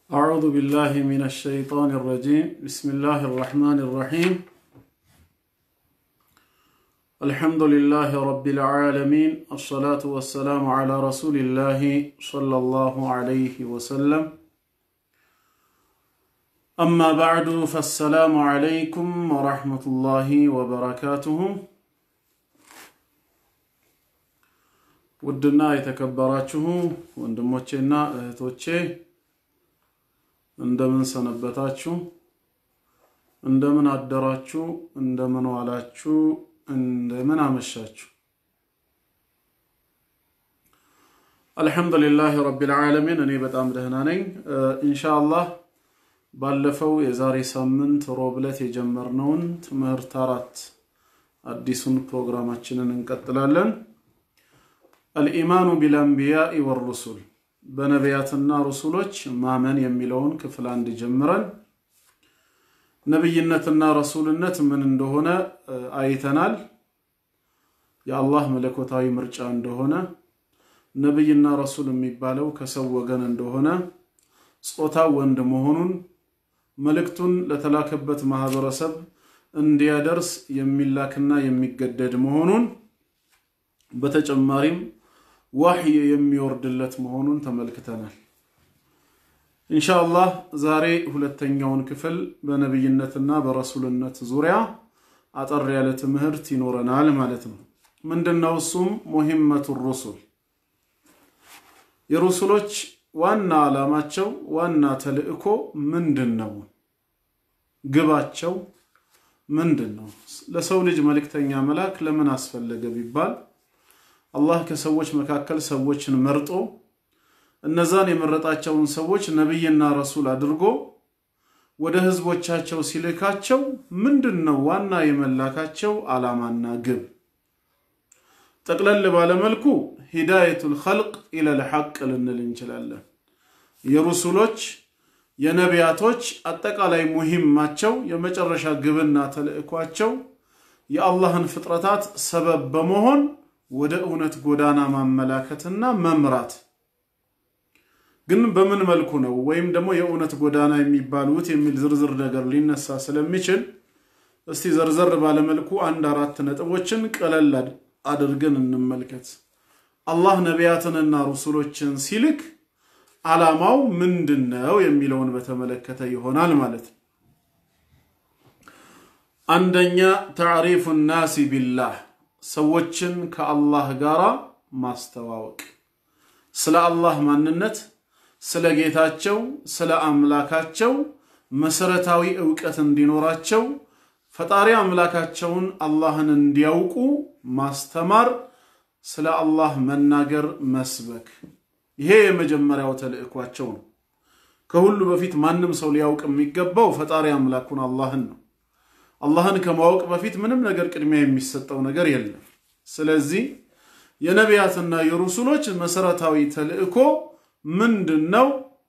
أعوذ بالله من الشيطان الرجيم بسم الله الرحمن الرحيم الحمد لله رب العالمين الصلاة والسلام على رسول الله صلى الله عليه وسلم أما بعد فالسلام عليكم ورحمة الله وبركاته ውድና የተከበራችሁ ወንድሞቼና እህቶቼ እንደምን ሰነበታችሁ? እንደምን አደራችሁ? እንደምን ዋላችሁ? እንደምን አመሻችሁ? አልሐምዱሊላህ ረቢል ዓለሚን እኔ በጣም ደህና ነኝ። ኢንሻአላህ ባለፈው የዛሬ ሳምንት ሮብ ዕለት የጀመርነውን ትምህርት አራት አዲሱን ፕሮግራማችንን እንቀጥላለን። አልኢማኑ ቢልአንቢያኢ ወሩሱል በነቢያትና ሩሱሎች ማመን የሚለውን ክፍል አንድ ጀምረን ነብይነትና ረሱልነት ምን እንደሆነ አይተናል። የአላህ መለኮታዊ ምርጫ እንደሆነ፣ ነብይና ረሱል የሚባለው ከሰው ወገን እንደሆነ፣ ጾታው ወንድ መሆኑን፣ መልእክቱን ለተላከበት ማህበረሰብ እንዲያደርስ የሚላክና የሚገደድ መሆኑን በተጨማሪም ዋህይ የሚወርድለት መሆኑን ተመልክተናል። ኢንሻአላህ ዛሬ ሁለተኛውን ክፍል በነብይነትና በረሱልነት ዙሪያ አጠር ያለ ትምህርት ይኖረናል ማለት ነው። ምንድነው እሱም? ሙሂመቱ ሩሱል የሩሱሎች ዋና ዓላማቸው ዋና ተልእኮ ምንድን ነው? ግባቸው ምንድን ነው? ለሰው ልጅ መልእክተኛ መላክ ለምን አስፈለገ ቢባል አላህ ከሰዎች መካከል ሰዎችን መርጦ እነዛን የመረጣቸውን ሰዎች ነቢይና ረሱል አድርጎ ወደ ህዝቦቻቸው ሲልካቸው ምንድን ነው ዋና የመላካቸው ዓላማና ግብ? ጠቅለል ባለመልኩ ሂዳየቱል ኸልቅ ኢለል ሐቅ ልንል እንችላለን። የሩሱሎች የነቢያቶች አጠቃላይ ሙሂማቸው የመጨረሻ ግብና ተልእኳቸው የአላህን ፍጥረታት ሰበብ በመሆን ወደ እውነት ጎዳና ማመላከትና መምራት። ግን በምን መልኩ ነው ወይም ደግሞ የእውነት ጎዳና የሚባሉት የሚል ዝርዝር ነገር ሊነሳ ስለሚችል እስቲ ዘርዘር ባለመልኩ አንድ አራት ነጥቦችን ቀለል አድርገን እንመልከት። አላህ ነቢያትንና ሩሱሎችን ሲልክ ዓላማው ምንድን ነው የሚለውን በተመለከተ ይሆናል ማለት ነው። አንደኛ ተዕሪፉ ናሲ ቢላህ ሰዎችን ከአላህ ጋር ማስተዋወቅ፣ ስለ አላህ ማንነት፣ ስለ ጌታቸው፣ ስለ አምላካቸው መሰረታዊ ዕውቀት እንዲኖራቸው ፈጣሪ አምላካቸውን አላህን እንዲያውቁ ማስተማር፣ ስለ አላህ መናገር፣ መስበክ። ይሄ የመጀመሪያው ተልእኳቸው ነው። ከሁሉ በፊት ማንም ሰው ሊያውቅ የሚገባው ፈጣሪ አምላኩን አላህን ነው። አላህን ከማወቅ በፊት ምንም ነገር ቅድሚያ የሚሰጠው ነገር የለም። ስለዚህ የነቢያትና የሩሱሎች መሰረታዊ ተልእኮ ምንድን ነው?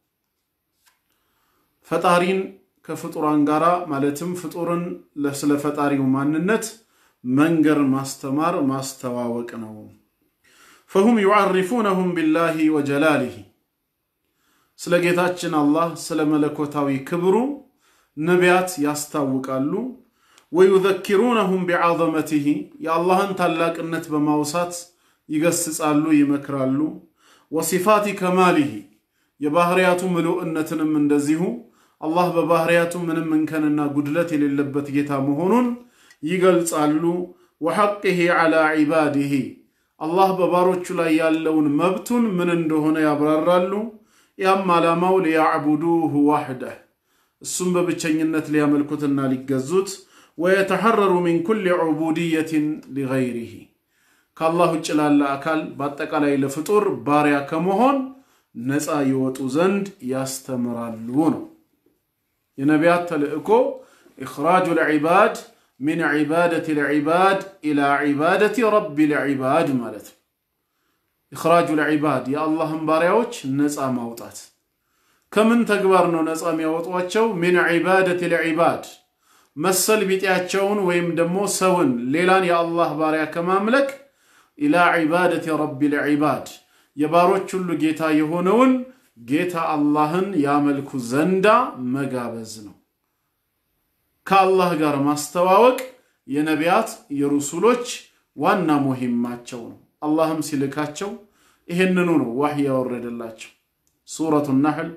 ፈጣሪን ከፍጡራን ጋር ማለትም ፍጡርን ስለ ፈጣሪው ማንነት መንገር፣ ማስተማር፣ ማስተዋወቅ ነው። ፈሁም ዩዓሪፉነሁም ቢላሂ ወጀላሊሂ ስለ ጌታችን አላህ ስለ መለኮታዊ ክብሩ ነቢያት ያስታውቃሉ። ወዩዘኪሩነሁም ቢዓዘመቲሂ የአላህን ታላቅነት በማውሳት ይገስጻሉ፣ ይመክራሉ። ወሲፋቲ ከማሊሂ የባህርያቱ ምሉዕነትንም እንደዚሁ አላህ በባህርያቱ ምንም እንከንና ጉድለት የሌለበት ጌታ መሆኑን ይገልጻሉ። ወሐቅሂ ዐላ ዒባዲሂ አላህ በባሮቹ ላይ ያለውን መብቱን ምን እንደሆነ ያብራራሉ። ያም ዓላማው ሊያዕቡዱሁ ዋሕደህ እሱም በብቸኝነት ሊያመልኩትና ሊገዙት ወየተሐረሩ ሚን ኩል ዑቡድየትን ሊገይሪሂ ከአላህ ውጭ ላለ አካል በአጠቃላይ ለፍጡር ባሪያ ከመሆን ነፃ ይወጡ ዘንድ ያስተምራሉ ነው። የነቢያት ተልእኮ ኢኽራጁ ልዒባድ ሚን ዒባደት ልዒባድ ኢላ ዒባደት ረቢ ልዒባድ ማለት ነው። ኢኽራጁ ልዒባድ የአላህን ባሪያዎች ነፃ ማውጣት ከምን ተግባር ነው ነፃ የሚያወጧቸው? ሚን ዒባደት ልዒባድ መሰል ቢጤያቸውን ወይም ደግሞ ሰውን ሌላን የአላህ ባሪያ ከማምለክ ኢላ ዒባደት ረቢ ልዒባድ የባሮች ሁሉ ጌታ የሆነውን ጌታ አላህን ያመልኩ ዘንዳ መጋበዝ ነው። ከአላህ ጋር ማስተዋወቅ የነቢያት የሩሱሎች ዋና ሙሂማቸው ነው። አላህም ሲልካቸው ይሄንኑ ነው ዋህይ ያወረደላቸው። ሱረቱ ናሕል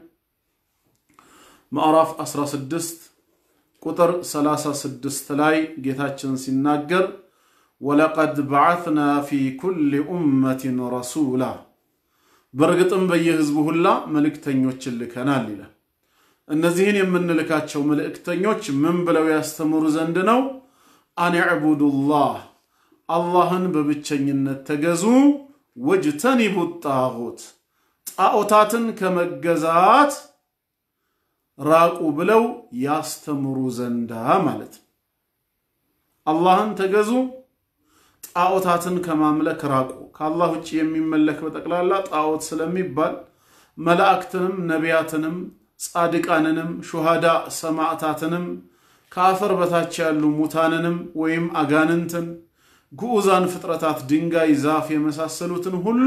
ምዕራፍ 16 ቁጥር 36 ላይ ጌታችን ሲናገር ወለቀድ በዓትና ፊ ኩሊ ኡመትን ረሱላ በእርግጥም በየህዝቡ ሁላ መልእክተኞችን ልከናል ይላል። እነዚህን የምንልካቸው መልእክተኞች ምን ብለው ያስተምሩ ዘንድ ነው? አን ዕቡዱላህ አላህን በብቸኝነት ተገዙ፣ ወጅተኒቡ ጣዖት ጣዖታትን ከመገዛት ራቁ ብለው ያስተምሩ ዘንዳ ማለት ነው። አላህን ተገዙ፣ ጣዖታትን ከማምለክ ራቁ። ከአላህ ውጭ የሚመለክ በጠቅላላ ጣዖት ስለሚባል መላእክትንም ነቢያትንም ጻድቃንንም ሹሃዳ ሰማዕታትንም ከአፈር በታች ያሉ ሙታንንም ወይም አጋንንትን ግዑዛን ፍጥረታት ድንጋይ፣ ዛፍ የመሳሰሉትን ሁሉ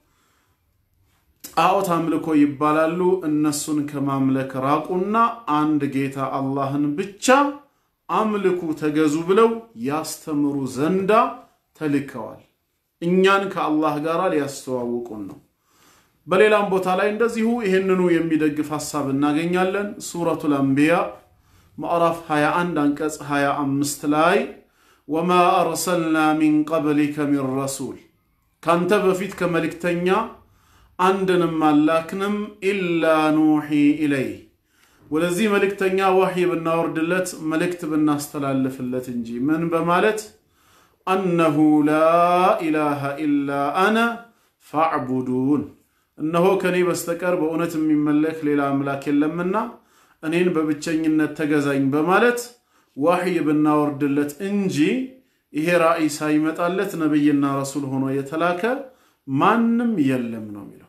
ጣዖት አምልኮ ይባላሉ። እነሱን ከማምለክ ራቁና አንድ ጌታ አላህን ብቻ አምልኩ ተገዙ ብለው ያስተምሩ ዘንዳ ተልከዋል። እኛን ከአላህ ጋር ሊያስተዋውቁን ነው። በሌላም ቦታ ላይ እንደዚሁ ይህንኑ የሚደግፍ ሐሳብ እናገኛለን። ሱረቱል አንቢያ ምዕራፍ 21 አንቀጽ 25 ላይ ወማ አርሰልና ሚን ቀብሊከ ሚን ረሱል ካንተ በፊት ከመልእክተኛ አንድንም አላክንም ኢላ ኑሒ ኢለይህ ወደዚህ መልእክተኛ ዋህይ ብናወርድለት መልእክት ብናስተላልፍለት እንጂ ምን በማለት አነሁ ላ ኢላሃ ኢላ አነ ፋዕቡዱን እነሆ ከኔ በስተቀር በእውነት የሚመለክ ሌላ አምላክ የለምና እኔን በብቸኝነት ተገዛኝ በማለት ዋህይ ብናወርድለት እንጂ ይሄ ራእይ ሳይመጣለት ነቢይና ረሱል ሆኖ የተላከ ማንም የለም ነው የሚለው።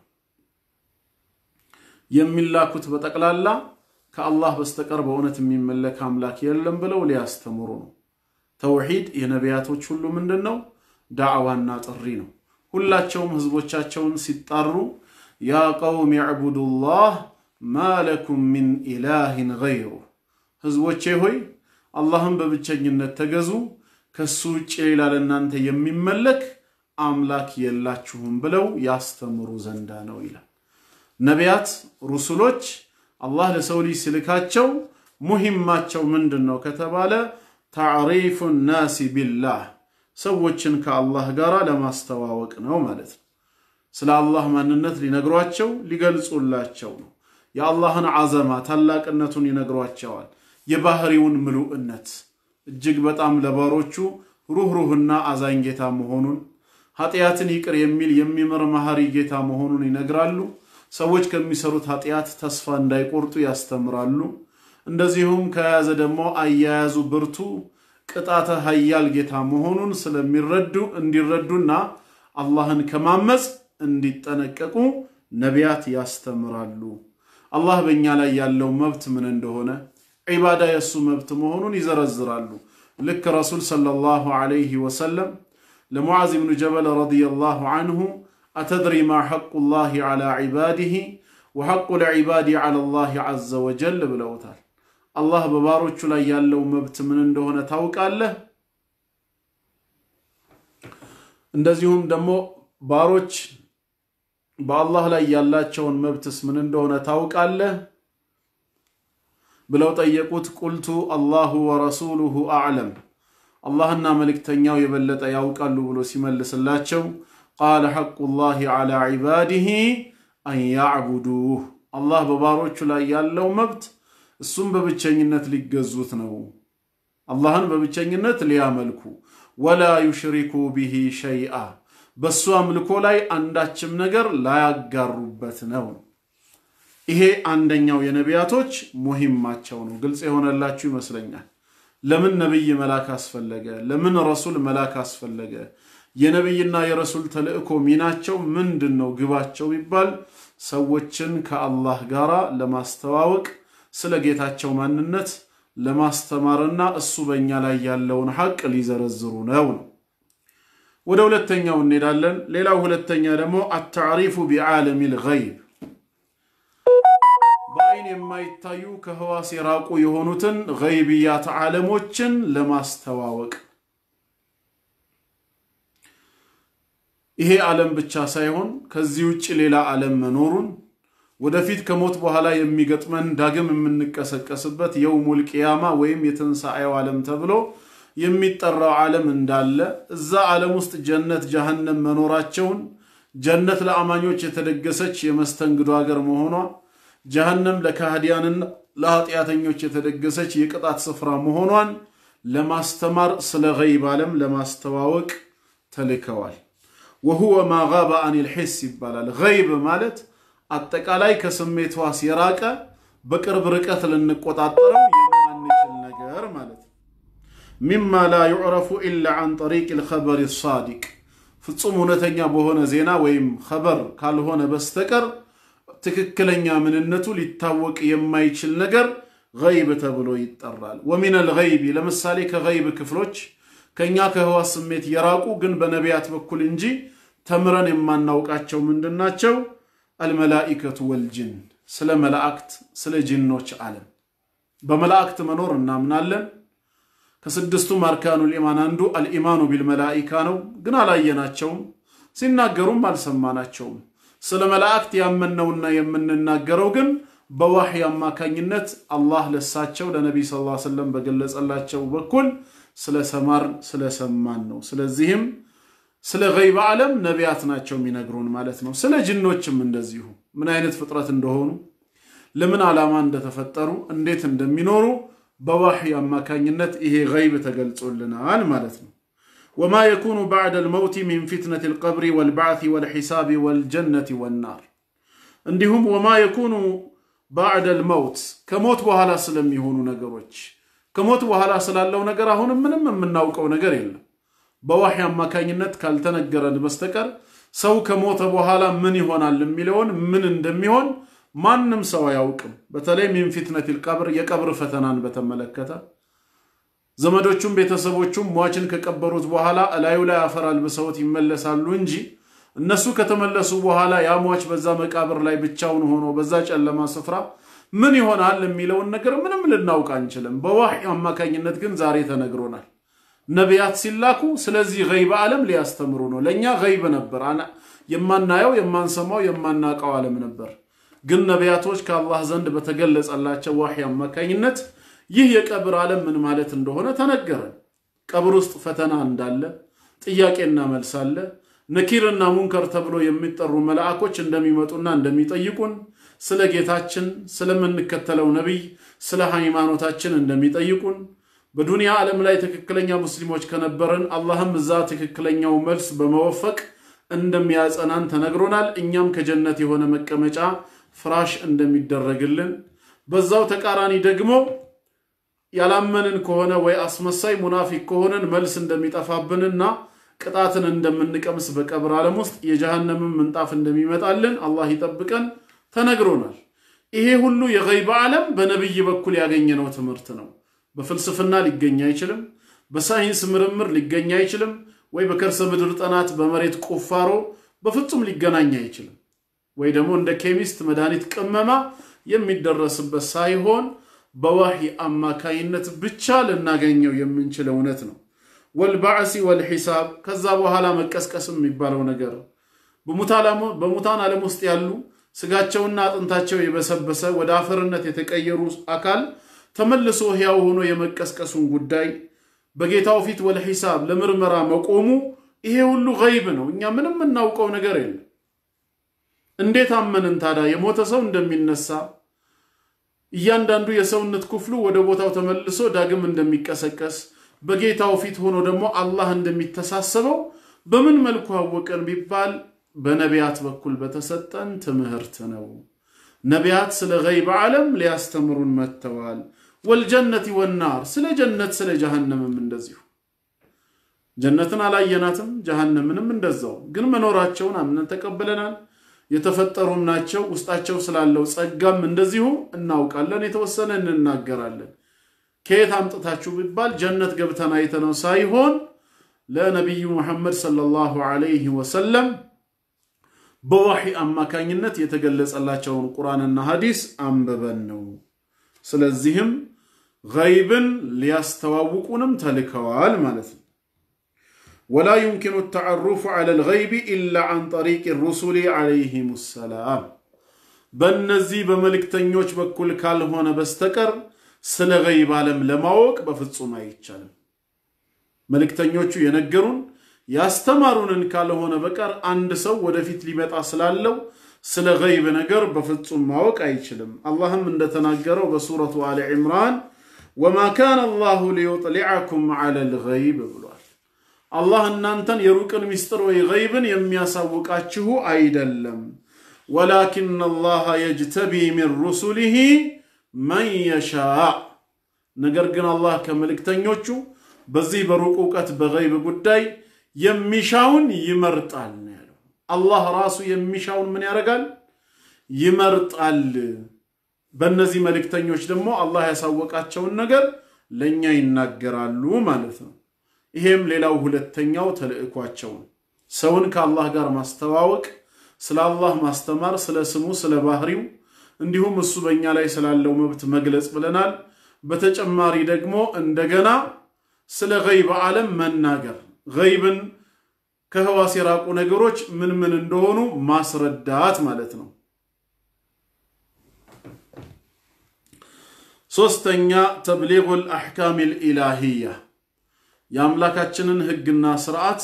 የሚላኩት በጠቅላላ ከአላህ በስተቀር በእውነት የሚመለክ አምላክ የለም ብለው ሊያስተምሩ ነው። ተውሂድ የነቢያቶች ሁሉ ምንድን ነው? ዳዕዋና ጥሪ ነው። ሁላቸውም ህዝቦቻቸውን ሲጣሩ ያ ቀውም ያዕቡዱላህ ማ ለኩም ሚን ኢላህን ገይሩ፣ ህዝቦቼ ሆይ አላህን በብቸኝነት ተገዙ፣ ከሱ ውጭ ሌላ ለእናንተ የሚመለክ አምላክ የላችሁም ብለው ያስተምሩ ዘንዳ ነው ይላል። ነቢያት ሩሱሎች አላህ ለሰው ልጅ ሲልካቸው ሙሂማቸው ምንድን ነው ከተባለ ታዕሪፉ ናሲ ቢላህ ሰዎችን ከአላህ ጋር ለማስተዋወቅ ነው ማለት ነው። ስለ አላህ ማንነት ሊነግሯቸው ሊገልጹላቸው ነው። የአላህን ዓዘማ ታላቅነቱን ይነግሯቸዋል። የባህሪውን ምሉዕነት እጅግ በጣም ለባሮቹ ሩህሩህና አዛኝ ጌታ መሆኑን ኃጢአትን ይቅር የሚል የሚምር መሐሪ ጌታ መሆኑን ይነግራሉ። ሰዎች ከሚሰሩት ኃጢአት ተስፋ እንዳይቆርጡ ያስተምራሉ። እንደዚሁም ከያዘ ደግሞ አያያዙ ብርቱ ቅጣተ ኃያል ጌታ መሆኑን ስለሚረዱ እንዲረዱና አላህን ከማመፅ እንዲጠነቀቁ ነቢያት ያስተምራሉ። አላህ በእኛ ላይ ያለው መብት ምን እንደሆነ ዒባዳ የእሱ መብት መሆኑን ይዘረዝራሉ። ልክ ረሱል ሰለላሁ ዐለይሂ ወሰለም ለሙዓዝ ብኑ ጀበል ረዲየላሁ ዐንሁ አተድሪ ማ ሐቁ ላህ ዐላ ዒባዲህ ወሐቁ ልዒባዲ ዐላ ላህ ዐዘ ወጀል ብለውታል። አላህ በባሮቹ ላይ ያለው መብት ምን እንደሆነ ታውቃለህ? እንደዚሁም ደግሞ ባሮች በአላህ ላይ ያላቸውን መብትስ ምን እንደሆነ ታውቃለህ ብለው ጠየቁት። ቁልቱ አላሁ ወረሱሉሁ አዕለም አላህና መልእክተኛው የበለጠ ያውቃሉ ብሎ ሲመልስላቸው ቃለ ሐቁ ላህ ዐላ ዒባዲህ አን ያዕቡዱህ አላህ በባሮቹ ላይ ያለው መብት እሱም በብቸኝነት ሊገዙት ነው። አላህን በብቸኝነት ሊያመልኩ ወላ ዩሽሪኩ ቢሂ ሸይአ በእሱ አምልኮ ላይ አንዳችም ነገር ላያጋሩበት ነው። ይሄ አንደኛው የነቢያቶች ሙሂማቸው ነው። ግልጽ የሆነላችሁ ይመስለኛል። ለምን ነቢይ መላክ አስፈለገ? ለምን ረሱል መላክ አስፈለገ? የነቢይና የረሱል ተልእኮ ሚናቸው ምንድን ነው? ግባቸው ቢባል ሰዎችን ከአላህ ጋር ለማስተዋወቅ ስለ ጌታቸው ማንነት ለማስተማርና እሱ በእኛ ላይ ያለውን ሐቅ ሊዘረዝሩ ነው ነው። ወደ ሁለተኛው እንሄዳለን። ሌላው ሁለተኛ ደግሞ አታዕሪፉ ቢዓለሚል ገይብ በአይን የማይታዩ ከህዋስ የራቁ የሆኑትን ገይብያት ዓለሞችን ለማስተዋወቅ ይሄ ዓለም ብቻ ሳይሆን ከዚህ ውጭ ሌላ ዓለም መኖሩን ወደፊት ከሞት በኋላ የሚገጥመን ዳግም የምንቀሰቀስበት የውሙል ቂያማ ወይም የትንሣኤው ዓለም ተብሎ የሚጠራው ዓለም እንዳለ እዛ ዓለም ውስጥ ጀነት ጀሃነም መኖራቸውን ጀነት ለአማኞች የተደገሰች የመስተንግዶ ሀገር መሆኗ ጀሃነም ለካህዲያንና ለኃጢአተኞች የተደገሰች የቅጣት ስፍራ መሆኗን ለማስተማር ስለ ገይብ ዓለም ለማስተዋወቅ ተልከዋል። ወሁወ ማ ጋበ አኒል ሒስ ይባላል። ገይብ ማለት አጠቃላይ ከስሜት ሕዋስ የራቀ በቅርብ ርቀት ልንቆጣጠረው የማንችል ነገር ማለት ነው። ሚማ ላ ዩዕረፉ ኢላ አን ጠሪቅ ልኸበር ሳዲቅ ፍጹም እውነተኛ በሆነ ዜና ወይም ኸበር ካልሆነ በስተቀር ትክክለኛ ምንነቱ ሊታወቅ የማይችል ነገር ገይብ ተብሎ ይጠራል። ወሚን አልገይቢ ለምሳሌ ከገይብ ክፍሎች ከእኛ ከህዋስ ስሜት የራቁ ግን በነቢያት በኩል እንጂ ተምረን የማናውቃቸው ምንድናቸው? አልመላኢከቱ ወልጅን ስለ መላእክት ስለ ጅኖች ዓለም በመላእክት መኖር እናምናለን። ከስድስቱ አርካኑል ኢማን አንዱ አልኢማኑ ቢልመላኢካ ነው። ግን አላየናቸውም፣ ሲናገሩም አልሰማናቸውም። ስለ መላእክት ያመንነውና የምንናገረው ግን በዋህይ አማካኝነት አላህ ለሳቸው ለነቢይ ስ ላ ሰለም በገለጸላቸው በኩል ስለ ሰማር ስለ ሰማን ነው። ስለዚህም ስለ ገይብ ዓለም ነቢያት ናቸው የሚነግሩን ማለት ነው። ስለ ጅኖችም እንደዚሁ ምን አይነት ፍጥረት እንደሆኑ፣ ለምን ዓላማ እንደተፈጠሩ፣ እንዴት እንደሚኖሩ በዋህይ አማካኝነት ይሄ ገይብ ተገልጾልናል ማለት ነው። ወማ የኩኑ ባዕደ ልመውቲ ሚን ፊትነት ልቀብሪ ወልባዕቲ ወልሒሳቢ ወልጀነት ወናር እንዲሁም ወማ የኩኑ ባዕደ ልመውት ከሞት በኋላ ስለሚሆኑ ነገሮች ከሞት በኋላ ስላለው ነገር አሁንም ምንም የምናውቀው ነገር የለም። በዋህይ አማካኝነት ካልተነገረን በስተቀር ሰው ከሞተ በኋላ ምን ይሆናል የሚለውን ምን እንደሚሆን ማንም ሰው አያውቅም። በተለይ ሚን ፊትነት ልቀብር የቀብር ፈተናን በተመለከተ ዘመዶቹም ቤተሰቦቹም ሟችን ከቀበሩት በኋላ እላዩ ላይ አፈር አልብሰውት ይመለሳሉ እንጂ እነሱ ከተመለሱ በኋላ ያ ሟች በዛ መቃብር ላይ ብቻውን ሆኖ በዛ ጨለማ ስፍራ ምን ይሆናል የሚለውን ነገር ምንም ልናውቅ አንችልም። በዋህይ አማካኝነት ግን ዛሬ ተነግሮናል። ነቢያት ሲላኩ ስለዚህ ገይብ ዓለም ሊያስተምሩ ነው። ለእኛ ገይብ ነበር፣ የማናየው የማንሰማው የማናውቀው ዓለም ነበር። ግን ነቢያቶች ከአላህ ዘንድ በተገለጸላቸው ዋህይ አማካኝነት ይህ የቀብር ዓለም ምን ማለት እንደሆነ ተነገረን። ቀብር ውስጥ ፈተና እንዳለ፣ ጥያቄና መልስ አለ። ነኪርና ሙንከር ተብሎ የሚጠሩ መላእኮች እንደሚመጡና እንደሚጠይቁን ስለ ጌታችን ስለምንከተለው ነቢይ ስለ ሃይማኖታችን እንደሚጠይቁን በዱንያ ዓለም ላይ ትክክለኛ ሙስሊሞች ከነበረን አላህም እዛ ትክክለኛው መልስ በመወፈቅ እንደሚያጸናን ተነግሮናል። እኛም ከጀነት የሆነ መቀመጫ ፍራሽ እንደሚደረግልን በዛው ተቃራኒ ደግሞ ያላመንን ከሆነ ወይ አስመሳይ ሙናፊቅ ከሆነን መልስ እንደሚጠፋብንና ቅጣትን እንደምንቀምስ በቀብር ዓለም ውስጥ የጀሃነምን ምንጣፍ እንደሚመጣልን አላህ ይጠብቀን ተነግሮናል። ይሄ ሁሉ የገይብ ዓለም በነቢይ በኩል ያገኘነው ትምህርት ነው። በፍልስፍና ሊገኝ አይችልም። በሳይንስ ምርምር ሊገኝ አይችልም። ወይ በከርሰ ምድር ጥናት በመሬት ቁፋሮ በፍጹም ሊገናኝ አይችልም። ወይ ደግሞ እንደ ኬሚስት መድኃኒት ቅመማ የሚደረስበት ሳይሆን በዋህይ አማካይነት ብቻ ልናገኘው የምንችል እውነት ነው። ወልባዕሲ ወልሒሳብ ከዛ በኋላ መቀስቀስም የሚባለው ነገር በሙታን ዓለም ውስጥ ያሉ ስጋቸውና አጥንታቸው የበሰበሰ ወደ አፈርነት የተቀየሩ አካል ተመልሶ ሕያው ሆኖ የመቀስቀሱን ጉዳይ በጌታው ፊት ወልሒሳብ ለምርመራ መቆሙ ይሄ ሁሉ ገይብ ነው። እኛ ምንም የምናውቀው ነገር የለም። እንዴት አመንን ታዲያ የሞተ ሰው እንደሚነሳ እያንዳንዱ የሰውነት ክፍሉ ወደ ቦታው ተመልሶ ዳግም እንደሚቀሰቀስ በጌታው ፊት ሆኖ ደግሞ አላህ እንደሚተሳሰበው በምን መልኩ አወቀን ቢባል በነቢያት በኩል በተሰጠን ትምህርት ነው። ነቢያት ስለ ገይብ ዓለም ሊያስተምሩን መጥተዋል። ወልጀነት ወናር ስለ ጀነት ስለ ጀሃነምም እንደዚሁ ጀነትን አላየናትም፣ ጀሃነምንም እንደዛው ግን መኖራቸውን አምነን ተቀብለናል። የተፈጠሩም ናቸው። ውስጣቸው ስላለው ጸጋም እንደዚሁ እናውቃለን። የተወሰነ እንናገራለን። ከየት አምጥታችሁ ቢባል ጀነት ገብተን አይተነው ሳይሆን ለነቢዩ ሙሐመድ ሰለላሁ ዐለይሂ ወሰለም በዋሒ አማካኝነት የተገለጸላቸውን ቁርአንና ሐዲስ አንብበን ነው። ስለዚህም ገይብን ሊያስተዋውቁንም ተልከዋል ማለት ነው። ወላ ዩምኪኑ ተዓሩፉ ዐለ ልገይቢ ኢላ ዐን ጠሪቅ ሩሱሊ ዐለይሂም ሰላም በእነዚህ በመልእክተኞች በኩል ካልሆነ በስተቀር ስለ ገይብ ዓለም ለማወቅ በፍጹም አይቻልም። መልእክተኞቹ የነገሩን ያስተማሩንን ካልሆነ በቀር አንድ ሰው ወደፊት ሊመጣ ስላለው ስለ ገይብ ነገር በፍጹም ማወቅ አይችልም። አላህም እንደተናገረው በሱረቱ አሊ ዕምራን ወማ ካነ አላሁ ሊዩጥሊዐኩም ዐለ ልገይብ ብሏል። አላህ እናንተን የሩቅን ሚስጥር ወይ ገይብን የሚያሳውቃችሁ አይደለም። ወላኪን አላህ የጅተቢ ሚን ሩሱሊሂ መን የሻእ ነገር ግን አላህ ከመልእክተኞቹ በዚህ በሩቅ እውቀት በገይብ ጉዳይ የሚሻውን ይመርጣል ነው ያለው። አላህ ራሱ የሚሻውን ምን ያደርጋል? ይመርጣል። በእነዚህ መልእክተኞች ደግሞ አላህ ያሳወቃቸውን ነገር ለእኛ ይናገራሉ ማለት ነው። ይሄም ሌላው ሁለተኛው ተልእኳቸው ነው። ሰውን ከአላህ ጋር ማስተዋወቅ፣ ስለ አላህ ማስተማር፣ ስለ ስሙ፣ ስለ ባህሪው እንዲሁም እሱ በእኛ ላይ ስላለው መብት መግለጽ ብለናል። በተጨማሪ ደግሞ እንደገና ስለ ገይብ ዓለም መናገር ገይብን ከህዋስ የራቁ ነገሮች ምን ምን እንደሆኑ ማስረዳት ማለት ነው። ሶስተኛ ተብሊጉል አሕካሚል ኢላሂያ የአምላካችንን ህግና ስርዓት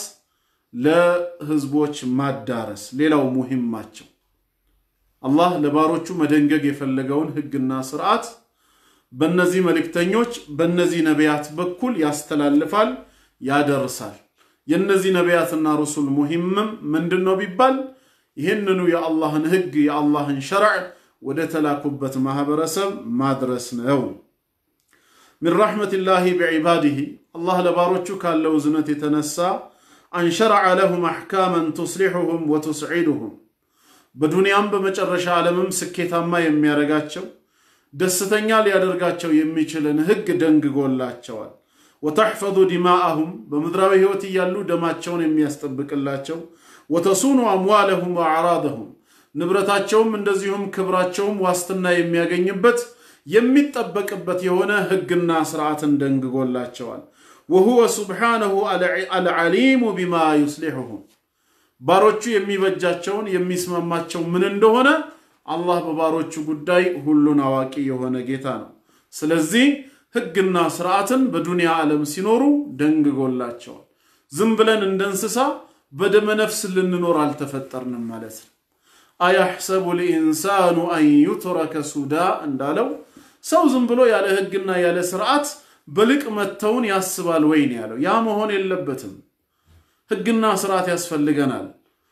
ለህዝቦች ማዳረስ ሌላው ሙሂማቸው አላህ ለባሮቹ መደንገግ የፈለገውን ህግና ስርዓት በእነዚህ መልእክተኞች በእነዚህ ነቢያት በኩል ያስተላልፋል፣ ያደርሳል። የእነዚህ ነቢያትና ሩሱል ሙሂምም ምንድን ነው ቢባል ይህንኑ የአላህን ህግ የአላህን ሸርዕ ወደ ተላኩበት ማህበረሰብ ማድረስ ነው። ሚን ረሕመቲላሂ ቢዒባዲሂ አላህ ለባሮቹ ካለው እዝነት የተነሳ አንሸረዐ ለሁም አሕካመን ቱስሊሑሁም ወቱስዒዱሁም በዱንያም በመጨረሻ ዓለምም ስኬታማ የሚያደርጋቸው ደስተኛ ሊያደርጋቸው የሚችልን ህግ ደንግጎላቸዋል። ወተሕፈዙ ዲማአሁም በምድራዊ ህይወት እያሉ ደማቸውን የሚያስጠብቅላቸው ወተሱኑ አምዋለሁም ወአዕራደሁም ንብረታቸውም እንደዚሁም ክብራቸውም ዋስትና የሚያገኝበት የሚጠበቅበት የሆነ ህግና ስርዓትን ደንግጎላቸዋል። ወሁወ ሱብሓነሁ አልዓሊሙ ቢማ ዩስሊሑሁም ባሮቹ የሚበጃቸውን የሚስማማቸው ምን እንደሆነ አላህ በባሮቹ ጉዳይ ሁሉን አዋቂ የሆነ ጌታ ነው። ስለዚህ ህግና ስርዓትን በዱንያ ዓለም ሲኖሩ ደንግጎላቸዋል። ዝም ብለን እንደ እንስሳ በደመ ነፍስ ልንኖር አልተፈጠርንም ማለት ነው። አያሕሰቡ ልኢንሳኑ አን ዩትረከ ሱዳ እንዳለው ሰው ዝም ብሎ ያለ ህግና ያለ ስርዓት በልቅ መተውን ያስባል ወይ ነው ያለው። ያ መሆን የለበትም። ህግና ስርዓት ያስፈልገናል።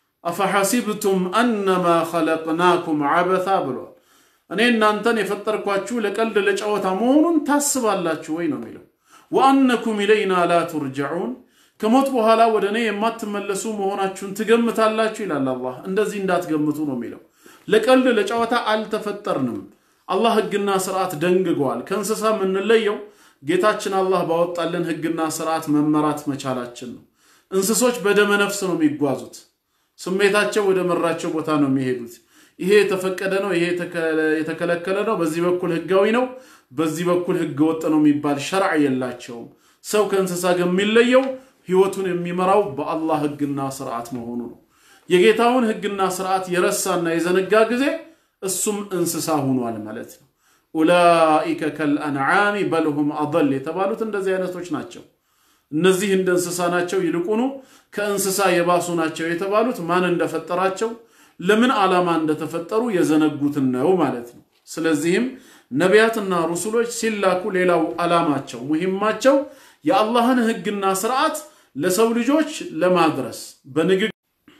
አፈሐሲብቱም አነማ ኸለቅናኩም ዐበታ ብሏል። እኔ እናንተን የፈጠርኳችሁ ለቀልድ ለጨዋታ መሆኑን ታስባላችሁ ወይ ነው የሚለው። ወአነኩም ኢለይና ላ ቱርጀዑን ከሞት በኋላ ወደ እኔ የማትመለሱ መሆናችሁን ትገምታላችሁ ይላል አላህ። እንደዚህ እንዳትገምቱ ነው የሚለው። ለቀልድ ለጨዋታ አልተፈጠርንም። አላህ ህግና ስርዓት ደንግገዋል። ከእንስሳ የምንለየው ጌታችን አላህ ባወጣልን ህግና ስርዓት መመራት መቻላችን ነው። እንስሶች በደመ ነፍስ ነው የሚጓዙት። ስሜታቸው ወደ መራቸው ቦታ ነው የሚሄዱት። ይሄ የተፈቀደ ነው፣ ይሄ የተከለከለ ነው፣ በዚህ በኩል ህጋዊ ነው፣ በዚህ በኩል ህገ ወጥ ነው የሚባል ሸርዕ የላቸውም። ሰው ከእንስሳ ጋር የሚለየው ህይወቱን የሚመራው በአላህ ህግና ስርዓት መሆኑ ነው። የጌታውን ህግና ስርዓት የረሳና የዘነጋ ጊዜ እሱም እንስሳ ሆኗል ማለት ነው። ኡላኢከ ከልአንዓሚ በልሁም አضል የተባሉት እንደዚህ አይነቶች ናቸው። እነዚህ እንደ እንስሳ ናቸው፣ ይልቁኑ ከእንስሳ የባሱ ናቸው የተባሉት ማን እንደፈጠራቸው ለምን ዓላማ እንደተፈጠሩ የዘነጉትን ነው ማለት ነው። ስለዚህም ነቢያትና ሩሱሎች ሲላኩ ሌላው ዓላማቸው ሙሂማቸው የአላህን ህግና ስርዓት ለሰው ልጆች ለማድረስ በንግግ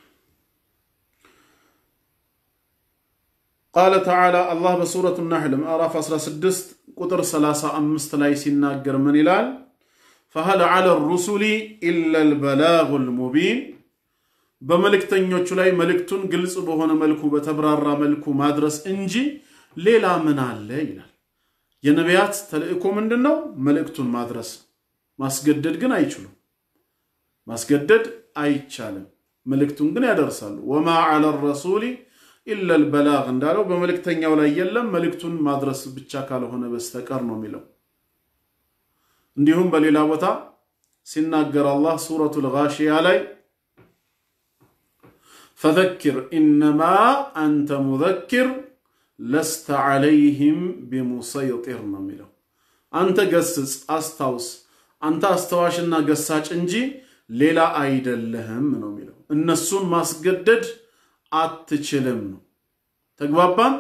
ቃለ ተዓላ አላህ በሱረቱ ናሕል ምዕራፍ 16 ቁጥር 35 ላይ ሲናገር ምን ይላል? ፈሀል ዐለ ሩሱሊ ኢላ ልበላጉ ልሙቢን በመልእክተኞቹ ላይ መልእክቱን ግልጽ በሆነ መልኩ በተብራራ መልኩ ማድረስ እንጂ ሌላ ምን አለ ይላል። የነቢያት ተልእኮ ምንድን ነው? መልእክቱን ማድረስ። ማስገደድ ግን አይችሉም። ማስገደድ አይቻልም። መልእክቱን ግን ያደርሳሉ። ወማ ዐለ ረሱሊ ኢላ ልበላግ እንዳለው በመልእክተኛው ላይ የለም መልእክቱን ማድረስ ብቻ ካልሆነ በስተቀር ነው የሚለው። እንዲሁም በሌላ ቦታ ሲናገር አላህ ሱረቱል ጋሺያ ላይ ፈዘኪር ኢነማ አንተ ሙዘኪር ለስተ ዐለይህም ቢሙሰይጢር ነው የሚለው። አንተ ገስጽ፣ አስታውስ፣ አንተ አስታዋሽና ገሳጭ እንጂ ሌላ አይደለህም ነው የሚለው። እነሱን ማስገደድ አትችልም ነው። ተግባባን?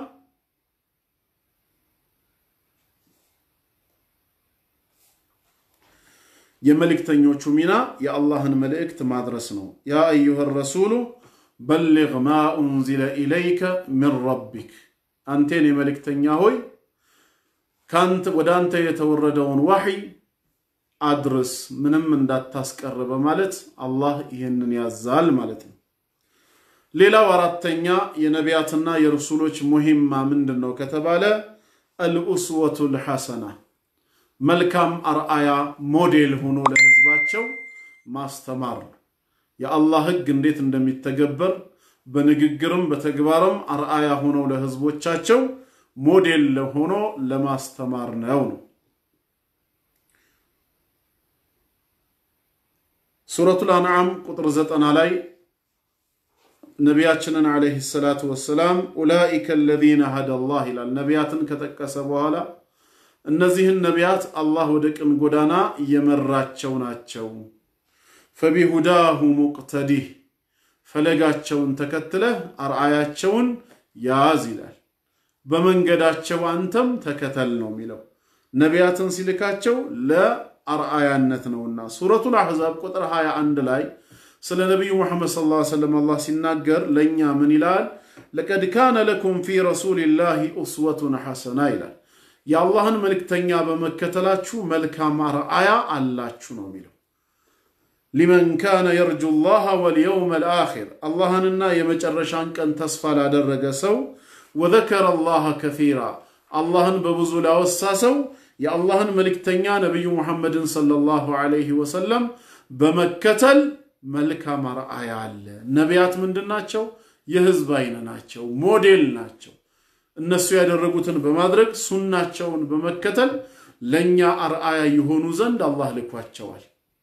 የመልእክተኞቹ ሚና የአላህን መልእክት ማድረስ ነው። ያ አዩሃ ረሱሉ በሊግ ማ ኡንዚለ ኢለይከ ሚን ረቢክ፣ አንቴን የመልእክተኛ ሆይ ወደ አንተ የተወረደውን ዋሕይ አድርስ፣ ምንም እንዳታስቀር በማለት አላህ ይህንን ያዛል ማለት ነው። ሌላው አራተኛ የነቢያትና የረሱሎች ሙሂማ ምንድን ነው ከተባለ አልኡስወቱል ሐሰና መልካም አርአያ ሞዴል ሆኖ ለህዝባቸው ማስተማር ነው። የአላህ ህግ እንዴት እንደሚተገበር በንግግርም በተግባርም አርአያ ሆነው ለህዝቦቻቸው ሞዴል ሆኖ ለማስተማር ነው ነው። ሱረቱል አንዓም ቁጥር ዘጠና ላይ ነቢያችንን ዓለይሂ ሰላቱ ወሰላም ኡላኢከ አለዚነ ሀደላህ ይላል። ነቢያትን ከጠቀሰ በኋላ እነዚህን ነቢያት አላህ ወደ ቅን ጎዳና እየመራቸው ናቸው። ፈቢሁዳሁ ሙቅተዲህ ፈለጋቸውን ተከትለህ አርአያቸውን ያዝ ይላል። በመንገዳቸው አንተም ተከተል ነው የሚለው። ነቢያትን ሲልካቸው ለአርአያነት ነውና ሱረቱል አሕዛብ ቁጥር 21 ላይ ስለ ነቢዩ ሙሐመድ ሰለላሁ ዐለይሂ ወሰለም አላህ ሲናገር ለእኛ ምን ይላል? ለቀድ ካነ ለኩም ፊ ረሱሊላሂ ኡስወቱን ሐሰና ይላል። የአላህን መልእክተኛ በመከተላችሁ መልካም አርአያ አላችሁ ነው የሚለው። ሊመን ካነ የርጁ ላህ ወልየውም ልአኪር አላህንና የመጨረሻን ቀን ተስፋ ላደረገ ሰው ወዘከረ ላህ ከፊራ አላህን በብዙ ላወሳ ሰው የአላህን መልእክተኛ ነቢዩ ሙሐመድን ሰለላሁ ዐለይሂ ወሰለም በመከተል መልካም አርአያ አለ። ነቢያት ምንድን ናቸው? የህዝብ አይን ናቸው፣ ሞዴል ናቸው። እነሱ ያደረጉትን በማድረግ ሱናቸውን በመከተል ለእኛ አርአያ የሆኑ ዘንድ አላህ ልኳቸዋል።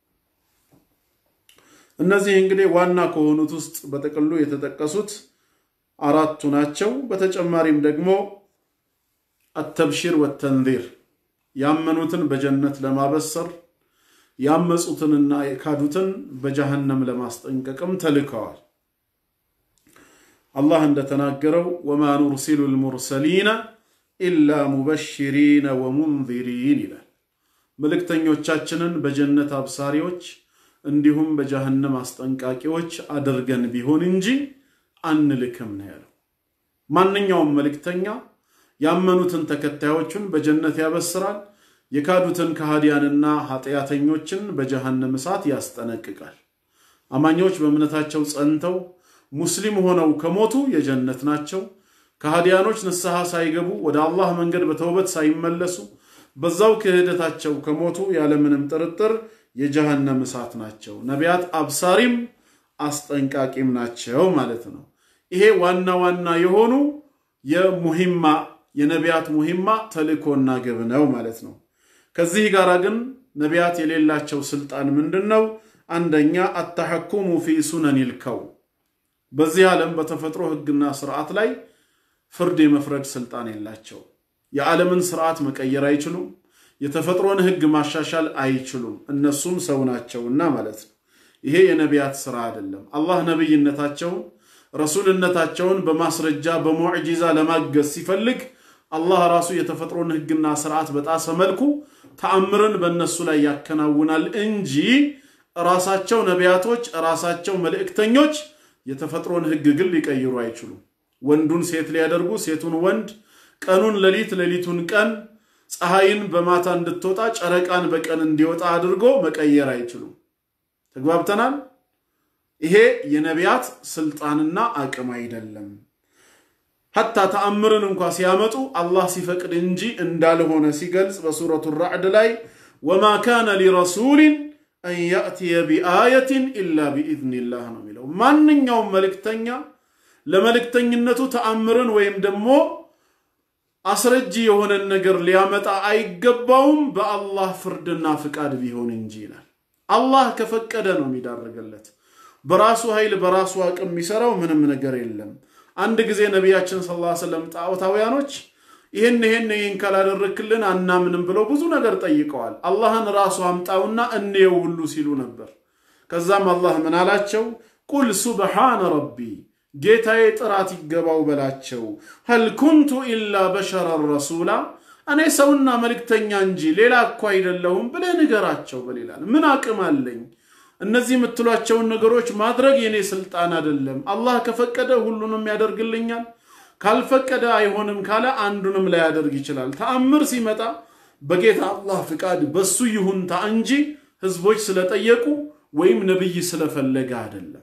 እነዚህ እንግዲህ ዋና ከሆኑት ውስጥ በጥቅሉ የተጠቀሱት አራቱ ናቸው። በተጨማሪም ደግሞ አተብሺር ወተንዚር ያመኑትን በጀነት ለማበሰር ያመፁትንና የካዱትን በጀሃነም ለማስጠንቀቅም ተልከዋል። አላህ እንደተናገረው ወማ ኑርሲሉ ልሙርሰሊነ ኢላ ሙበሽሪነ ወሙንዚሪን ይላል። መልእክተኞቻችንን በጀነት አብሳሪዎች እንዲሁም በጀሃነም አስጠንቃቂዎች አድርገን ቢሆን እንጂ አንልክም ነው ያለው። ማንኛውም መልእክተኛ ያመኑትን ተከታዮቹን በጀነት ያበስራል፣ የካዱትን ከሃዲያንና ኃጢአተኞችን በጀሃነም እሳት ያስጠነቅቃል። አማኞች በእምነታቸው ጸንተው ሙስሊም ሆነው ከሞቱ የጀነት ናቸው። ከሃዲያኖች ንስሐ ሳይገቡ ወደ አላህ መንገድ በተውበት ሳይመለሱ በዛው ክህደታቸው ከሞቱ ያለምንም ጥርጥር የጀሃነም እሳት ናቸው። ነቢያት አብሳሪም አስጠንቃቂም ናቸው ማለት ነው። ይሄ ዋና ዋና የሆኑ የሙሂማ የነቢያት ሙሂማ ተልእኮና ግብ ነው ማለት ነው። ከዚህ ጋር ግን ነቢያት የሌላቸው ስልጣን ምንድን ነው? አንደኛ አተሐኩሙ ፊ ሱነኒል ከውን በዚህ ዓለም በተፈጥሮ ህግና ስርዓት ላይ ፍርድ የመፍረድ ስልጣን የላቸው። የዓለምን ስርዓት መቀየር አይችሉም። የተፈጥሮን ህግ ማሻሻል አይችሉም። እነሱም ሰው ናቸውና ማለት ነው። ይሄ የነቢያት ስራ አይደለም። አላህ ነቢይነታቸውን ረሱልነታቸውን በማስረጃ በሙዕጂዛ ለማገዝ ሲፈልግ አላህ ራሱ የተፈጥሮን ህግና ስርዓት በጣሰ መልኩ ተአምርን በእነሱ ላይ ያከናውናል እንጂ ራሳቸው ነቢያቶች ራሳቸው መልእክተኞች የተፈጥሮን ህግ ግን ሊቀይሩ አይችሉም። ወንዱን ሴት ሊያደርጉ ሴቱን ወንድ፣ ቀኑን ሌሊት፣ ሌሊቱን ቀን፣ ፀሐይን በማታ እንድትወጣ ጨረቃን በቀን እንዲወጣ አድርጎ መቀየር አይችሉም። ተግባብተናል። ይሄ የነቢያት ስልጣንና አቅም አይደለም። ሐታ ተአምርን እንኳ ሲያመጡ አላህ ሲፈቅድ እንጂ እንዳልሆነ ሲገልጽ በሱረቱ ራዕድ ላይ ወማ ካነ ሊረሱሊን አን ያእትየ ቢአየትን ኢላ ቢኢዝኒላህ ነው የሚለው። ያለው። ማንኛውም መልእክተኛ ለመልእክተኝነቱ ተአምርን ወይም ደግሞ አስረጂ የሆነን ነገር ሊያመጣ አይገባውም በአላህ ፍርድና ፍቃድ ቢሆን እንጂ ይላል። አላህ ከፈቀደ ነው የሚዳረገለት። በራሱ ኃይል በራሱ አቅም የሚሰራው ምንም ነገር የለም። አንድ ጊዜ ነቢያችን ሰለላሁ ዐለይሂ ወሰለም ጣዖታውያኖች ይህን ይህን ይህን ካላደረክልን አናምንም ብለው ብዙ ነገር ጠይቀዋል። አላህን ራሱ አምጣውና እንየው ሁሉ ሲሉ ነበር። ከዛም አላህ ምን አላቸው? ቁል ሱብሓነ ረቢ ጌታዬ ጥራት ይገባው በላቸው። ሀል ኩንቱ ኢላ በሸረን ረሱላ እኔ ሰውና መልእክተኛ እንጂ ሌላ እኮ አይደለሁም ብለህ ንገራቸው። በሌላል ምን አቅም አለኝ? እነዚህ የምትሏቸውን ነገሮች ማድረግ የኔ ስልጣን አይደለም። አላህ ከፈቀደ ሁሉንም ያደርግልኛል፣ ካልፈቀደ አይሆንም ካለ አንዱንም ላያደርግ ይችላል። ተአምር ሲመጣ በጌታ አላህ ፍቃድ በሱ ይሁንታ እንጂ ህዝቦች ስለጠየቁ ወይም ነቢይ ስለፈለገ አይደለም።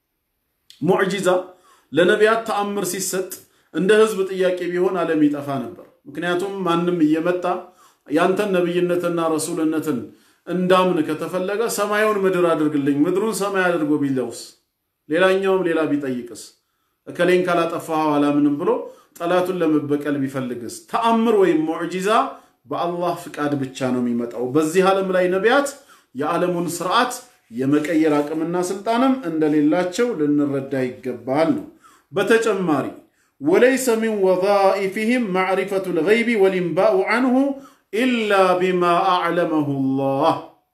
ሙዕጂዛ ለነቢያት ተአምር ሲሰጥ እንደ ህዝብ ጥያቄ ቢሆን ዓለም ይጠፋ ነበር። ምክንያቱም ማንም እየመጣ ያንተን ነቢይነትና ረሱልነትን እንዳምን ከተፈለገ ሰማዩን ምድር አድርግልኝ፣ ምድሩን ሰማይ አድርጎ ቢለውስ፣ ሌላኛውም ሌላ ቢጠይቅስ፣ እከሌን ካላጠፋኸው አላምንም ብሎ ጠላቱን ለመበቀል ቢፈልግስ፣ ተአምር ወይም ሙዕጂዛ በአላህ ፍቃድ ብቻ ነው የሚመጣው። በዚህ ዓለም ላይ ነቢያት የዓለሙን ስርዓት የመቀየር አቅምና ስልጣንም እንደሌላቸው ልንረዳ ይገባል ነው። በተጨማሪ ወለይሰ ሚን ወዛኢፊህም ማዕሪፈቱ ልገይቢ ወሊንባኡ አንሁ ኢላ ቢማ አዕለመሁላህ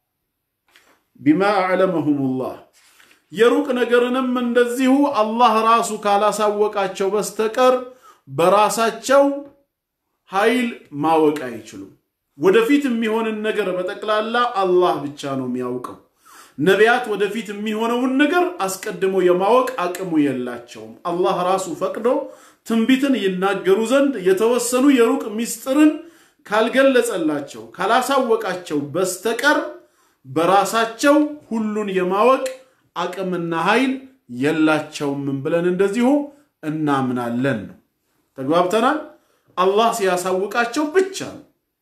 ቢማ አዕለመሁሙላህ የሩቅ ነገርንም እንደዚሁ አላህ ራሱ ካላሳወቃቸው በስተቀር በራሳቸው ኃይል ማወቅ አይችሉም። ወደፊት የሚሆንን ነገር በጠቅላላ አላህ ብቻ ነው የሚያውቀው። ነቢያት ወደፊት የሚሆነውን ነገር አስቀድሞ የማወቅ አቅሙ የላቸውም። አላህ ራሱ ፈቅዶ ትንቢትን ይናገሩ ዘንድ የተወሰኑ የሩቅ ምስጢርን ካልገለጸላቸው ካላሳወቃቸው በስተቀር በራሳቸው ሁሉን የማወቅ አቅምና ኃይል የላቸውም ብለን እንደዚሁ እናምናለን ነው። ተግባብተናል። አላህ ሲያሳውቃቸው ብቻ ነው።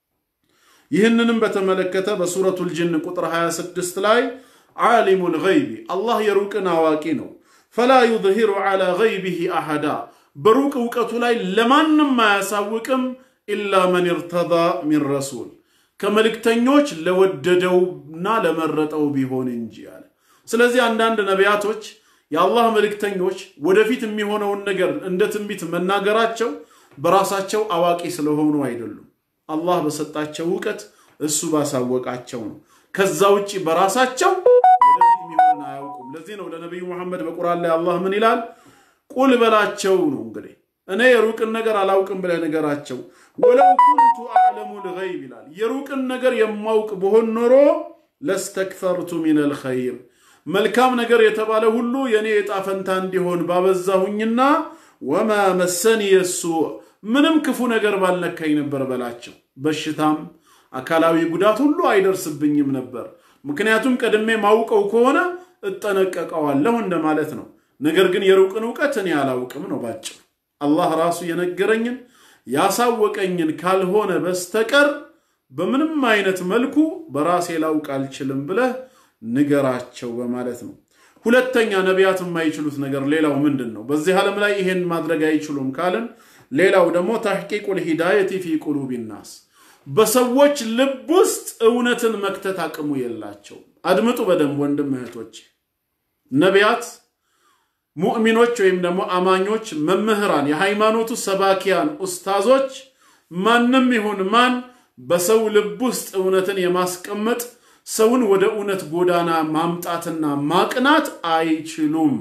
ይህንንም በተመለከተ በሱረቱል ጅን ቁጥር 26 ላይ ዓሊሙል ገይቢ አላህ የሩቅን አዋቂ ነው። ፈላ ዩዝሂሩ ዓላ ገይቢሂ አሐዳ በሩቅ እውቀቱ ላይ ለማንም አያሳውቅም ኢላ መን እርተዳ ሚን ረሱል ከመልእክተኞች ለወደደውና ለመረጠው ቢሆን እንጂ አለ። ስለዚህ አንዳንድ ነቢያቶች የአላህ መልእክተኞች ወደፊት የሚሆነውን ነገር እንደ ትንቢት መናገራቸው በራሳቸው አዋቂ ስለሆኑ አይደሉም። አላህ በሰጣቸው እውቀት እሱ ባሳወቃቸው ነው። ከዛ ውጭ በራሳቸው ወደፊት የሚሆንን አያውቁም። ለዚህ ነው ለነቢዩ መሐመድ በቁርአን ላይ አላህ ምን ይላል? ቁል በላቸው ነው እንግዲህ እኔ የሩቅን ነገር አላውቅም ብለህ ንገራቸው። ወለው ኩንቱ አዕለሙል ገይብ ይላል። የሩቅን ነገር የማውቅ ብሆን ኖሮ ለስተክሰርቱ ሚነል ኸይር መልካም ነገር የተባለ ሁሉ የእኔ ዕጣ ፈንታ እንዲሆን ባበዛሁኝና ወማ መሰኒ የሱ ምንም ክፉ ነገር ባልነካኝ ነበር በላቸው። በሽታም አካላዊ ጉዳት ሁሉ አይደርስብኝም ነበር። ምክንያቱም ቀድሜ ማውቀው ከሆነ እጠነቀቀዋለሁ እንደማለት ነው። ነገር ግን የሩቅን እውቀት እኔ አላውቅም ነው ባጭው። አላህ ራሱ የነገረኝን ያሳወቀኝን ካልሆነ በስተቀር በምንም አይነት መልኩ በራሴ ላውቅ አልችልም ብለህ ንገራቸው በማለት ነው። ሁለተኛ ነቢያት የማይችሉት ነገር ሌላው ምንድን ነው? በዚህ ዓለም ላይ ይሄን ማድረግ አይችሉም ካልን ሌላው ደግሞ ተሕቂቁል ሂዳየቲ ፊ ቁሉቢ ናስ በሰዎች ልብ ውስጥ እውነትን መክተት አቅሙ የላቸው። አድምጡ በደንብ ወንድም እህቶች፣ ነቢያት፣ ሙእሚኖች ወይም ደግሞ አማኞች፣ መምህራን፣ የሃይማኖቱ ሰባኪያን፣ ኡስታዞች፣ ማንም ይሁን ማን በሰው ልብ ውስጥ እውነትን የማስቀመጥ ሰውን ወደ እውነት ጎዳና ማምጣትና ማቅናት አይችሉም።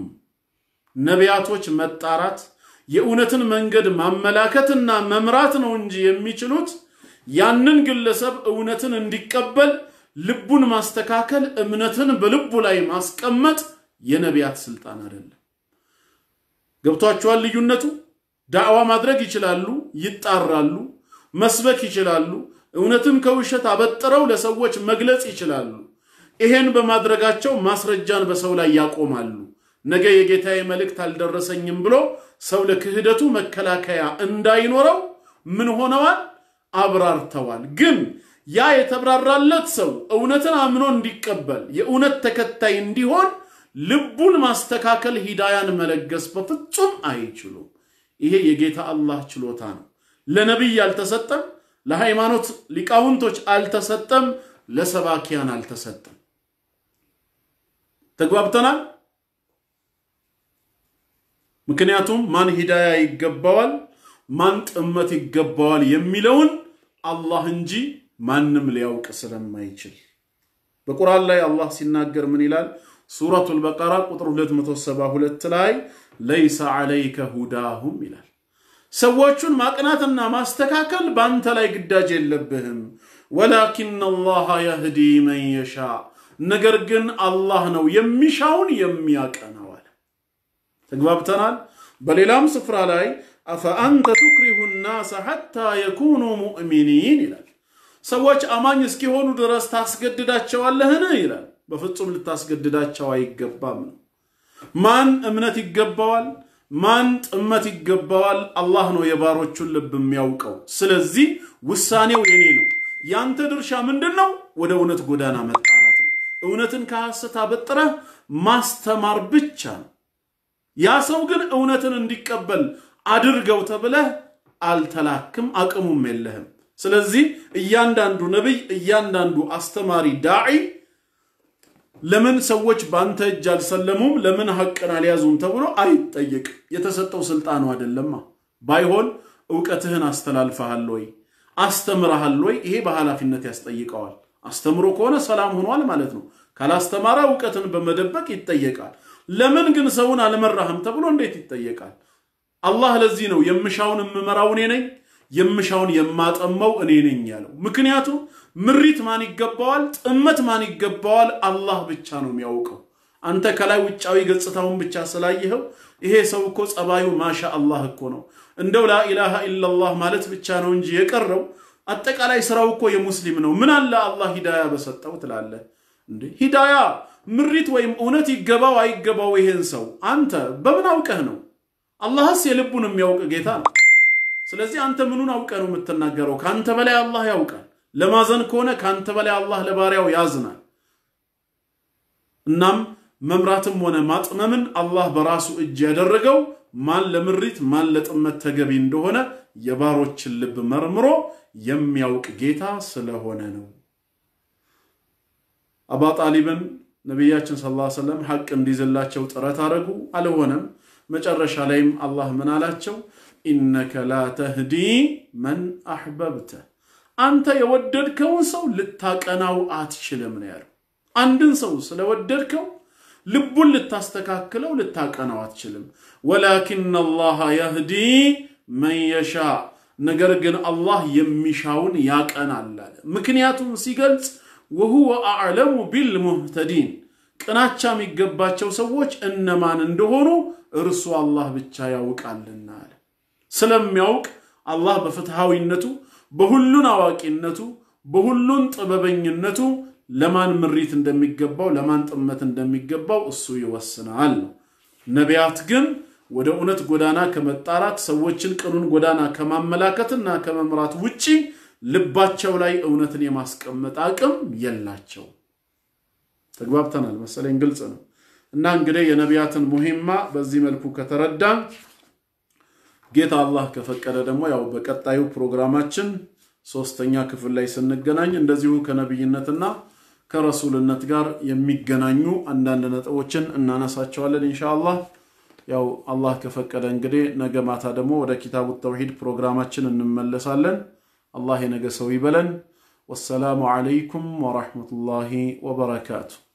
ነቢያቶች መጣራት የእውነትን መንገድ ማመላከትና መምራት ነው እንጂ የሚችሉት ያንን ግለሰብ እውነትን እንዲቀበል ልቡን ማስተካከል፣ እምነትን በልቡ ላይ ማስቀመጥ የነቢያት ስልጣን አይደለም። ገብቷቸዋል ልዩነቱ? ዳዕዋ ማድረግ ይችላሉ፣ ይጣራሉ፣ መስበክ ይችላሉ፣ እውነትን ከውሸት አበጥረው ለሰዎች መግለጽ ይችላሉ። ይሄን በማድረጋቸው ማስረጃን በሰው ላይ ያቆማሉ። ነገ የጌታዬ መልእክት አልደረሰኝም ብሎ ሰው ለክህደቱ መከላከያ እንዳይኖረው ምን ሆነዋል? አብራርተዋል። ግን ያ የተብራራለት ሰው እውነትን አምኖ እንዲቀበል የእውነት ተከታይ እንዲሆን ልቡን ማስተካከል ሂዳያን መለገስ በፍጹም አይችሉም። ይሄ የጌታ አላህ ችሎታ ነው። ለነቢይ አልተሰጠም፣ ለሃይማኖት ሊቃውንቶች አልተሰጠም፣ ለሰባኪያን አልተሰጠም። ተግባብተናል። ምክንያቱም ማን ሂዳያ ይገባዋል፣ ማን ጥመት ይገባዋል የሚለውን አላህ እንጂ ማንም ሊያውቅ ስለማይችል በቁርአን ላይ አላህ ሲናገር ምን ይላል? ሱረቱል በቀራ ቁጥር 272 ላይ ለይሰ ዐለይከ ሁዳሁም ይላል። ሰዎቹን ማቅናትና ማስተካከል በአንተ ላይ ግዳጅ የለብህም። ወላኪን አላህ የህዲ መን የሻ ነገር ግን አላህ ነው የሚሻውን የሚያቀናው አለ። ተግባብተናል። በሌላም ስፍራ ላይ አፈአንተ ቱክሪሁ ናሰ ሐታ የኩኑ ሙእሚኒን ይላል። ሰዎች አማኝ እስኪሆኑ ድረስ ታስገድዳቸዋለህን? ይላል። በፍጹም ልታስገድዳቸው አይገባም ነው። ማን እምነት ይገባዋል? ማን ጥመት ይገባዋል? አላህ ነው የባሮቹን ልብ የሚያውቀው። ስለዚህ ውሳኔው የኔ ነው። ያንተ ድርሻ ምንድን ነው? ወደ እውነት ጎዳና መጣራት ነው። እውነትን ከሐሰት አበጥረህ ማስተማር ብቻ ነው። ያ ሰው ግን እውነትን እንዲቀበል አድርገው ተብለህ አልተላክም፣ አቅሙም የለህም። ስለዚህ እያንዳንዱ ነቢይ፣ እያንዳንዱ አስተማሪ ዳዒ ለምን ሰዎች በአንተ እጅ አልሰለሙም፣ ለምን ሐቅን አልያዙም ተብሎ አይጠየቅም። የተሰጠው ስልጣኑ አይደለማ። ባይሆን እውቀትህን አስተላልፈሃል ወይ አስተምረሃል ወይ? ይሄ በኃላፊነት ያስጠይቀዋል። አስተምሮ ከሆነ ሰላም ሆኗል ማለት ነው። ካላስተማረ እውቀትን በመደበቅ ይጠየቃል። ለምን ግን ሰውን አልመራህም ተብሎ እንዴት ይጠየቃል? አላህ ለዚህ ነው የምሻውን የምመራው እኔ ነኝ የምሻውን የማጠመው እኔ ነኝ ያለው። ምክንያቱም ምሪት ማን ይገባዋል? ጥመት ማን ይገባዋል? አላህ ብቻ ነው የሚያውቀው። አንተ ከላይ ውጫዊ ገጽታውን ብቻ ስላየኸው ይሄ ሰው እኮ ጸባዩ ማሻ አላህ እኮ ነው እንደው ላኢላሃ ኢላላህ ማለት ብቻ ነው እንጂ የቀረው አጠቃላይ ስራው እኮ የሙስሊም ነው። ምን አለ አላህ ሂዳያ በሰጠው ትላለህ እንዴ? ሂዳያ ምሪት ወይም እውነት ይገባው አይገባው ይሄን ሰው አንተ በምን አውቀህ ነው? አላህስ የልቡን የሚያውቅ ጌታ ነው። ስለዚህ አንተ ምኑን አውቀህ ነው የምትናገረው? ከአንተ በላይ አላህ ያውቃል። ለማዘን ከሆነ ከአንተ በላይ አላህ ለባሪያው ያዝናል። እናም መምራትም ሆነ ማጥመምን አላህ በራሱ እጅ ያደረገው ማን ለምሪት ማን ለጥመት ተገቢ እንደሆነ የባሮችን ልብ መርምሮ የሚያውቅ ጌታ ስለሆነ ነው። አባ ጣሊብን ነቢያችን ሰለላሁ ዐለይሂ ወሰለም ሐቅ እንዲይዝላቸው ጥረት አደረጉ፣ አልሆነም። መጨረሻ ላይም አላህ ምን አላቸው? ኢነከ ላ ተህዲ መን አሕበብተ፣ አንተ የወደድከውን ሰው ልታቀናው አትችልም ነው ያለው። አንድን ሰው ስለወደድከው ልቡን ልታስተካክለው ልታቀናው አትችልም። ወላኪን አላህ የህዲ መን የሻ ነገር ግን አላህ የሚሻውን ያቀናል አለ። ምክንያቱም ሲገልጽ ወሁወ አዕለሙ ቢልሙህተዲን ቅናቻ የሚገባቸው ሰዎች እነማን እንደሆኑ እርሱ አላህ ብቻ ያውቃልና አለ። ስለሚያውቅ አላህ በፍትሐዊነቱ በሁሉን አዋቂነቱ በሁሉን ጥበበኝነቱ ለማን ምሪት እንደሚገባው ለማን ጥመት እንደሚገባው እሱ ይወስናል ነው። ነቢያት ግን ወደ እውነት ጎዳና ከመጣራት ሰዎችን ቅኑን ጎዳና ከማመላከትና ከመምራት ውጪ ልባቸው ላይ እውነትን የማስቀመጥ አቅም የላቸው። ተግባብተናል መሰለኝ፣ ግልጽ ነው። እና እንግዲህ የነቢያትን ሙሂማ በዚህ መልኩ ከተረዳን ጌታ አላህ ከፈቀደ ደግሞ ያው በቀጣዩ ፕሮግራማችን ሶስተኛ ክፍል ላይ ስንገናኝ እንደዚሁ ከነቢይነትና ከረሱልነት ጋር የሚገናኙ አንዳንድ ነጥቦችን እናነሳቸዋለን ኢንሻአላህ። ያው አላህ ከፈቀደ እንግዲህ ነገ ማታ ደግሞ ወደ ኪታቡ ተውሂድ ፕሮግራማችን እንመለሳለን። አላህ የነገ ሰው ይበለን። ወሰላሙ ዓለይኩም ወራህመቱላሂ ወበረካቱ።